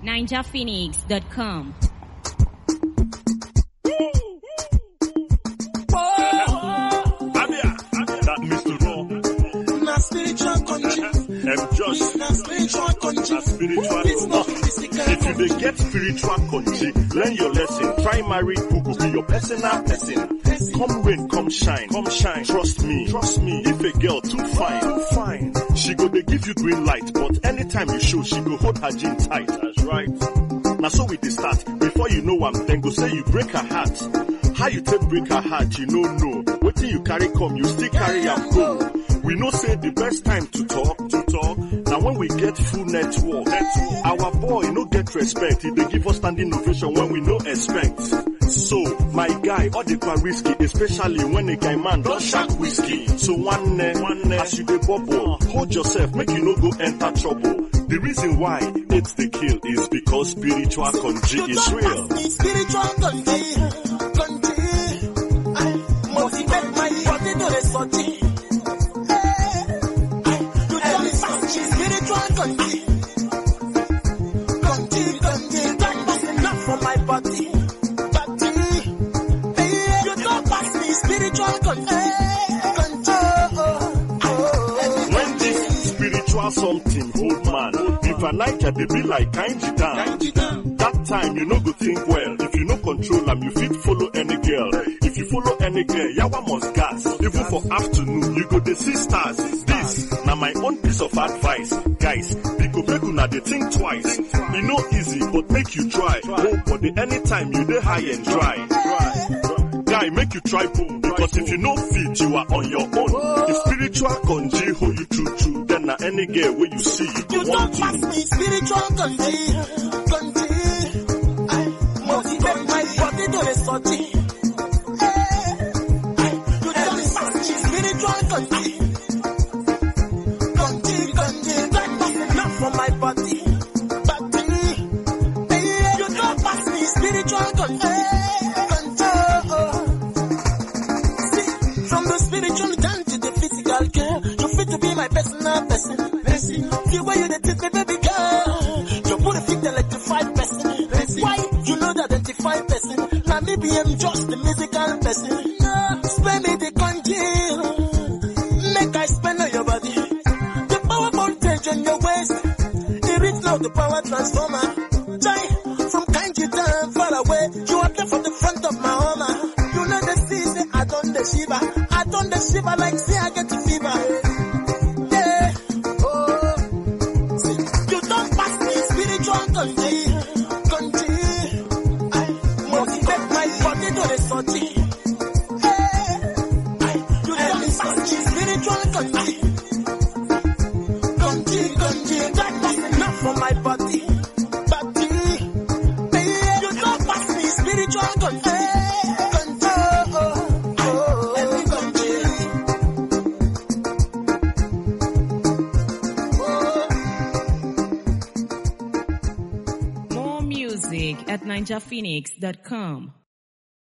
ninjaphoenix.com. Abia, that Mr. Raw, Na spiritual country. M. Josh, Na spiritual country. na spiritual It's not country. physical If you dey get spiritual country, learn your lesson. Try marry who go be your personal person. Come rain, come shine, come shine. Trust me, trust me. If a girl too fine, too fine, she go dey give you green light. But anytime you show, she go hold her jean tight. That's right. Now so we dey start. Before you know am, then go say you break her heart. How you take break her heart, you no know. Wetin you carry come, you still carry am go. We know say the best time to talk, to talk, na when we get full network. network. Our boy no get respect, he dey give us standing ovation when we no expect. So, my guy, all the kwa risky, especially when a guy man don shark whiskey. So one neck, one neck, as you dey bubble, hold yourself, make you no go enter trouble. The reason why it's the kill is because spiritual country You is don't real. pass me spiritual country. Country. I motivate my body to the sortie. You don't pass me spiritual country. Country, country. Don't pass enough for my body. Body. Hey, You don't pass me spiritual country. Country. Oh, oh. When this spiritual something hold man, if a night they be like kind down. That time you no go think well. If you no control am, you fit follow any girl. If you follow any girl, yawa must gas. Even for afternoon, you go dey see stars. This na my own piece of advice, guys. Biko make una dey think twice. E no easy, but make you try. Oh, but the anytime you dey high and dry. Guy, make you try boom because if you no fit, you are on your own. If spiritual conji hold you true true, then na any girl wey you see, you go You want don't pass to. me spiritual country, country. I motivate my body to the sortie. You don't pass me spiritual country, country, country. Don't pass enough for my body, body. You don't pass me spiritual country, country. See, from the spiritual down to the physical girl, you fit to be my personal person. person. The way you dey treat me, baby girl, your booty fit electrify person. person. Why you know the identify person? Now me be am just the musical person. Spend me the congeal, make I spend on your body. The power voltage on your waist, it reach now the power transformer. Jai, from Kanji down far away, you are there for the front of my armor. You know the season, I done the shiver, I done the shiver like say I get the fever. Yeah, oh, see, you don't pass me spiritual country, country. I motivate my body to the sortie. Hey, I, you don't pass me spiritual country, country, country. That pass enough for my body, body. Hey, you don't pass me spiritual country, country. Oh, oh, every country. Oh. More music at ninjaphoenix.com.